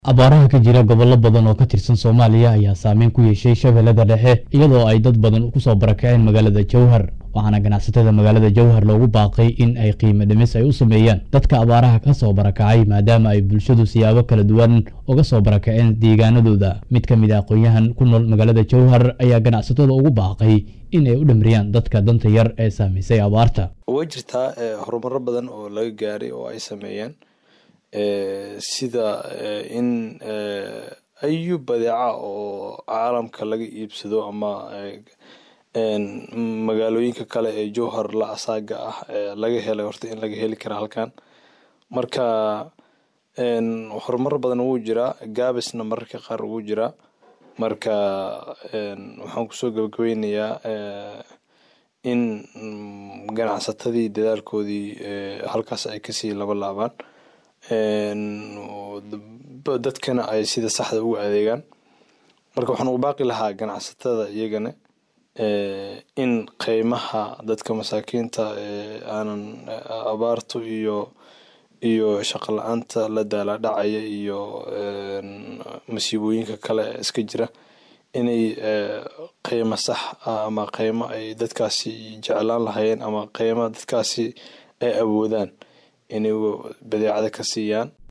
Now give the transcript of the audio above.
abaaraha ka jira gobollo badan oo ka tirsan soomaaliya ayaa saameyn ku yeeshay shabeellada dhexe iyadoo ay dad badan kusoo barakaceen magaalada jowhar waxaana ganacsatada magaalada jowhar loogu baaqay in ay qiimo dhimis ay u sameeyaan dadka abaaraha ka soo barakacay maadaama ay bulshadu siyaabo kala duwan uga soo barakaceen deegaanadooda mid ka mid a aqoon-yahan ku nool magaalada jowhar ayaa ganacsatada ugu baaqay in ay u dhamriyaan dadka danta yar ee saamaysay abaarta way jirtaa horumaro badan oo laga gaaray oo ay sameeyeen sida in ayu badeeca oo caalamka laga iibsado ama magaalooyinka kale ee jowhar la asaaga ah laga helay horta in laga heli kara halkan marka horumar badan wuu jiraa gaabisna mararka qaar wuu jiraa marka waxaan kusoo gabagabeynayaa in ganacsatadii dadaalkoodii halkaas ay kasii laba laabaan dadkana ay sida saxda ugu adeegaan marka waxaan ugu baaqi lahaa ganacsatada iyagana in qeymaha dadka masaakiinta aanan abaartu iyo iyo shaqo la-aanta la daala dhacaya iyo masiibooyinka kale iska jira inay qeymo sax ah ama qeymo ay dadkaasi jeclaan lahayeen ama qeymo dadkaasi ay awoodaan inay badeecada ka siiyaan